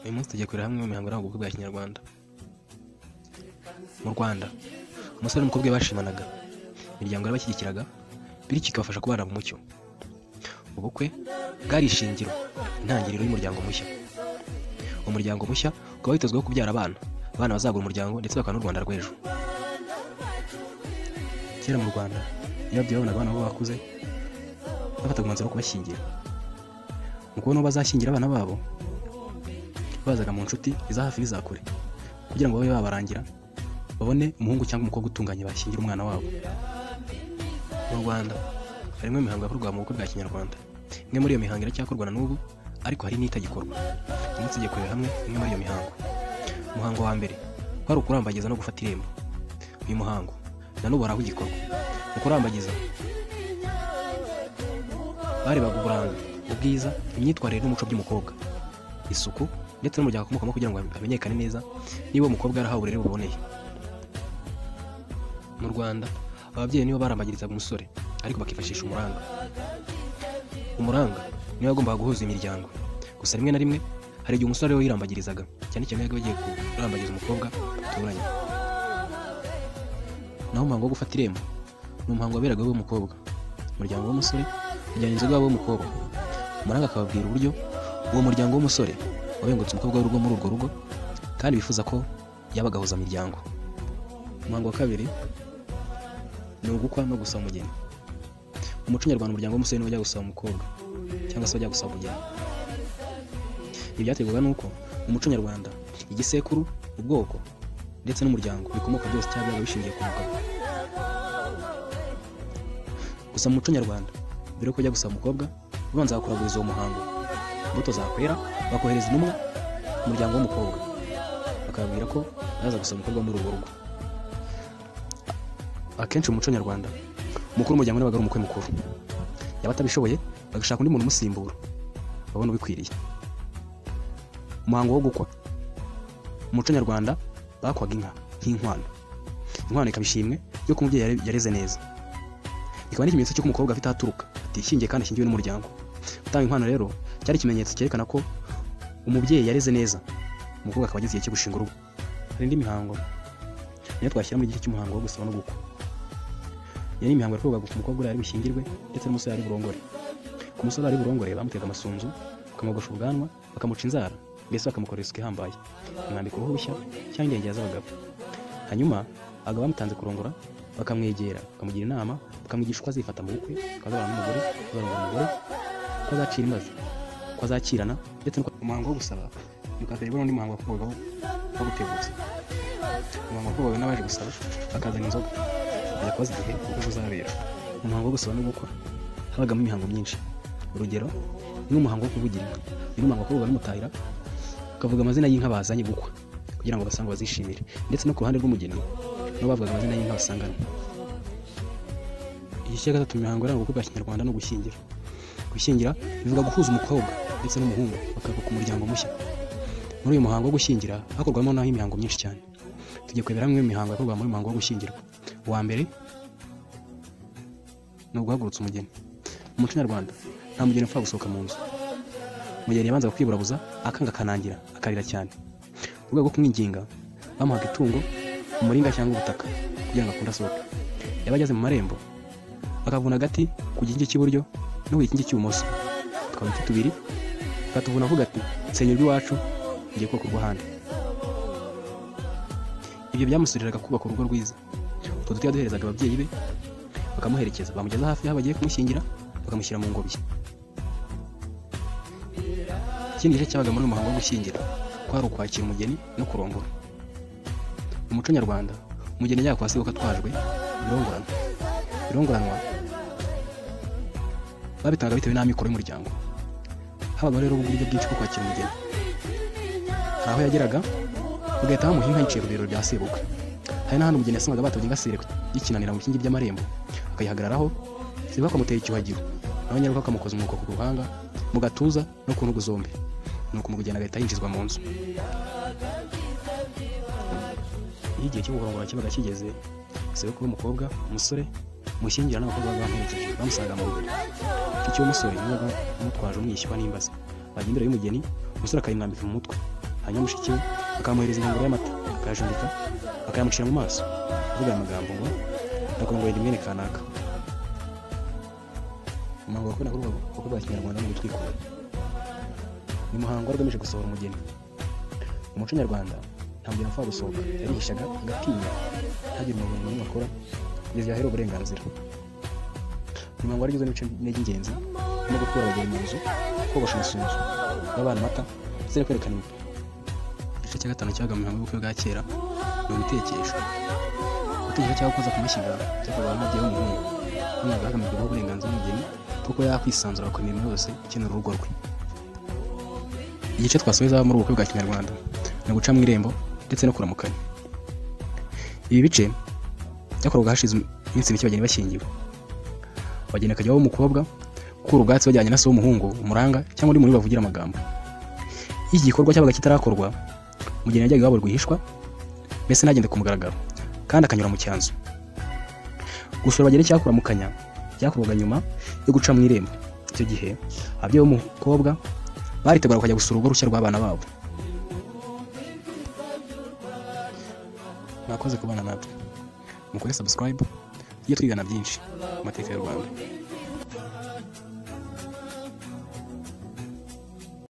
uyu munsi tugiye kureba hamwe mu mihango iranga ubukwe bwa kinyarwanda mu rwanda umusore n'umukobwa we bashimanaga imiryango yarabashyigikiraga bityo ikabafasha kubana mu mucyo ubukwe bwari ishingiro intangiriro y'umuryango mushya uwo muryango mushya ukaba witezweho kubyara abana abana bazagura umuryango ndetse bakaba n'u rwanda rw'ejo kera mu rwanda iyo ababyeyi babonaga abana babo bakuze bafataga umwanzuro wo kubashyingira mu kubona uwo bazashyingira abana babo bazaga mu nshuti iza hafi n'iza kure kugira ngo babe babarangira babone umuhungu cyangwa umukobwa utunganye bashyingira umwana wabo mu rwanda harimo imihango yakorwaga mu bukwe bwa kinyarwanda imwe muri iyo mihango iracyakorwa na n'ubu ariko hari n'itagikorwa umunsi tugiye kureba hamwe imwe muri iyo mihango umuhango wa mbere wari ukurambagiza no gufata irembo uyu muhango na n'ubu hari aho ugikorwa mu kurambagiza barebaga uburanga ubwiza imyitwarire n'umuco by'umukobwa isuku ndetse n'umuryango akomokamo kugira ngo hamenyekane neza niba uwo mukobwa yarahawe uburere buboneye mu rwanda ababyeyi nibo barambagirizaga umusore ariko bakifashisha umuranga umuranga niwe wagombaga guhuza imiryango gusa rimwe na rimwe hari igihe umusore we yirambagirizaga cyane cyane iyo agiye kurambagiza umukobwa baturanye naho umuhango wo gufata irembo ni umuhango waberaga w'umukobwa umuryango w'umusore ujyana inzoga wabo w'umukobwa umuranga akababwira uburyo uwo muryango w'umusore wabengutse umukobwa w'urugo muri urwo rugo kandi bifuza ko yabagahuza imiryango umuhango wa kabiri ni ugukwa no gusaba umugeni mu muco nyarwanda umuryango w'umusore niwo ujya gusaba umukobwa cyangwa se ujya gusaba umugeni ibi byaterwaga n'uko mu muco nyarwanda igisekuru ubwoko ndetse n'umuryango bikomoka byose cyangwa biba bishingiye ku mugabo gusa mu muco nyarwanda mbere yo kujya gusaba umukobwa ubanza bakuraguriza uwo muhango imbuto zakwera bakohereza intumwa umuryango w'umukobwa bakababwira ko baza gusaba umukobwa muri urwo rugo akenshi mu muco nyarwanda umukuru w'umuryango nabaga ari umukwe mukuru yaba atabishoboye bagashaka undi muntu umusimbura babona ubikwiriye umuhango wo gukwa mu muco nyarwanda bakwaga inka nk'inkwano inkwano ikaba ishimwe yuko umubyeyi yareze neza ikaba n'ikimenyetso cy'uko umukobwa afite ahaturuka atishingiye kandi ashingiwe n'umuryango gutanga inkwano rero cyari ikimenyetso cyerekana ko umubyeyi yareze neza umukobwa akaba ageze igihe cyo gushinga urugo hari indi mihango niyo twashyira muri igice cy'umuhango wo gusaba no gukwa iyo ni imihango yakorwaga ku mukobwa ari bushyingirwe ndetse n'umusore ari burongore ku musore ari burongore bamutega amasunzu bakamwogosha ubwanwa bakamuca inzara mbese bakamukora isuku ihambaye bamwambika uruhu rushya cyangwa ingenge z'abagabo hanyuma abagabo bamutanze kurongora bakamwegera bakamugira inama bakamwigisha uko azifata mu bukwe ko azabana n'umugore ko azarongora umugore ko azacira imbazi ko azakirana ndetse no umuhango wo gusaba ni kwa mbere n'undi muhango wakorwagaho wo guteguza umuhango wakorwaga n'abaje gusaba bakazana inzoga bajya kubaza igihe ubukwe buzabera umuhango wo gusaba no gukwa habagamo imihango myinshi urugero ni umuhango wo kuvugira inka uyu ni umuhango wakorwaga n'umutahira bakavuga amazina y'inka bazanye gukwa kugira ngo abasange bazishimire ndetse no ku ruhande rw'umugeni nabo bavugaga amazina y'inka basanganywe igice cya gatatu imihango iranga ubukwe bwa kinyarwanda no gushyingira gushyingira bivuga guhuza umukobwa ndetse n'umuhungu bakubaka umuryango mushya muri uyu muhango wo gushyingira hakorwamo naho imihango myinshi cyane tugiye kurebera hamwe imihango yakorwa muri muhango wo gushyingirwa uwa mbere ni uguhagurutsa umugeni mu muco nyarwanda nta mugeni upfa gusohoka mu nzu umugeni yabanzaga kwiburabuza akanga akanangira akarira cyane mu rwego rwo kumwinginga bamuhaga itungo umuringa cyangwa ubutaka kugira ngo akunde asohoke yaba ageze mu marembo akavuna agati ku gikingi cy'iburyo no ku gikingi cy'ibumoso tukaba uduti tubiri akatuvuna avuga ati senyera urw'iwacu ngiye kubaka urw'ahandi ibyo byamusuriraga kubaka urugo rwiza utwo duti yaduherezaga ababyeyi be bakamuherekeza bamugeza hafi y'aho bagiye kumushyingira bakamushyira mu ngobyi ikindi gice cyabaga muri uyu muhango wo gushyingira kwari ukwakira umugeni no kurongora mu muco nyarwanda umugeni yajyaga kwa sebukwe atwajwe birongoranwa birongoranwa babitanga bitewe n'amikoro y'umuryango habaga rero uburyo bwinshi bwo kwakira umugeni hari aho yageraga bagahita bamuha inka yiciye ku biriro bya sebukwe hari n'ahandi umugeni yasangaga batabye ingasire yikinanira mu bikingi by'amarembo akayihagararaho sebukwe akamutera icyuhagiro nawe nyarwo akamukoza umwuko ku ruhanga mu gatuza no ku ntugu zombi nuko umugeni agahita yinjizwa mu nzu iyo igihe cyo guhorongora kibaga kigeze sebukwe w'umukobwa umusore mushyingira n'abakobwa baba bamuherekeje bamusanga mu biro icyo cy'umusore niwe wamutwaje umwishywa n'imbaza bajya imbere y'umugeni umusore akayimwambika mu mutwe hanyuma mushiki we akamuhereza inkongoro y'amata akayajumbika akayamucira mu maso avuga aya magambo ngo ndakongoye mwene kanaka umuhango wakora kuri ubwo bwa kinyarwanda ni ugutwikura ni umuhango wari ugamije gusohora umugeni mu muco nyarwanda nta mugeni apfa gusohoka yarihishaga agatinya ntagire umuntu n'umwe akora kugeza yahera uburenganzira uyu muhango wari ugizwe n'ibice bine by'ingenzi no gukura abageni mu nzu kogosha amasunzu n'abana amata ndetse no kwerekana imipira igice cya gatanu cyabaga mu mihango y'ubukwe bwa kera ni ugutekesha gutekesha cyangwa koza ku mashyiga byakorwaga n'umubyeyi w'umuhungu hagamijwe hagamijwe uburenganzira bw'umugeni kuko yakwisanzura ku mirimo yose ikenera urugo rwe igice twasoheza muri ubu bukwe bwa kinyarwanda ni uguca mu irembo ndetse no kuramukanya ibi bice byakorwaga hashize iminsi mike abageni bashyingiwe abageni akajya w'umukobwa gukura ubwatsi bajyanye na se w'umuhungu umuranga cyangwa undi muntu bavugira amagambo iyo iki gikorwa cyabaga kitarakorwa umugeni yajyaga iwabo rwihishwa mbese ntagende ku mugaragaro kandi akanyura mu cyanzu gusura abageni cyangwa kuramukanya byakorwaga nyuma yo guca mu irembo icyo gihe ababyeyi b'umukobwa baritegura kujya gusura urugo rushya rw'abana babo mwakoze kubana natwe mukore subscribe tujye twigana byinshi mu mateka y'u rwanda